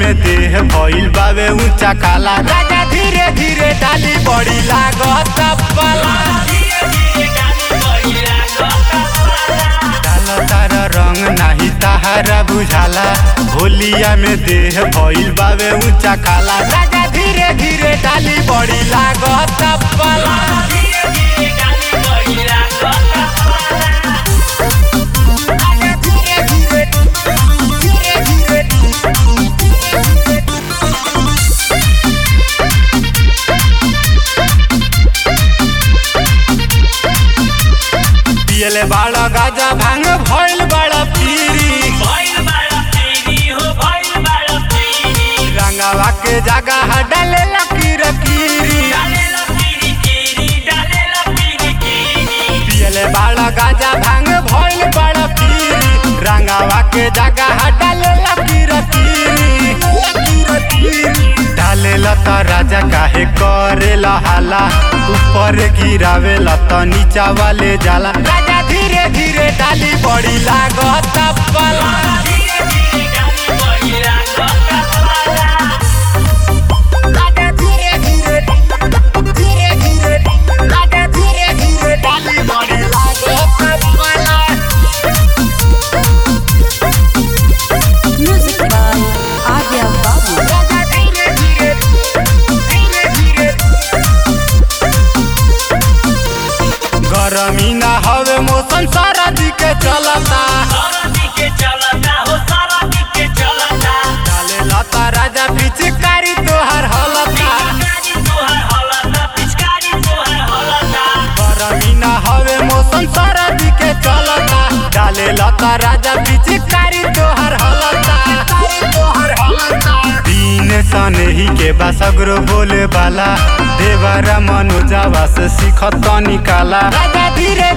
में देह भइल बावे ऊंचा काला राजा धीरे धीरे डाली बड़ी लागत पाला डाल तार रंग नाही ताहारा बुझाला होलिया में देह भइल बावे ऊंचा काला राजा धीरे धीरे डाली बड़ी लागत पाला पियले बाड़ा गाजा भांग भइल बड़ा पीरी रंगावा के जगह डाले लकीर कीरी पियले बाड़ा गाजा भांग भइल बड़ा पीरी रंगावा के जगह डाले लकीर कीरी डाले लता राजा काहे करे हाला ऊपर गिरावे लता नीचा वाले जाला राजा धीरे धीरे डाली बड़ी लागत पाला राजा धीरे धीरे धीरे धीरे राजा धीरे धीरे डाली बड़ी लागत पाला Music by Arya Babu. राजा धीरे धीरे धीरे धीरे गरमी ना हवे मौसम सरदी के चलता डाले लता राजा पिचकारी तोहर हलता गरमी ना हवे मौसम सरदी के चलता डाले लता राजा पिचकारी तोहर हलता दीन सनही के बासगरो बोले बाला देवरा मनोजावा से सीखत निकाला राजा धीरे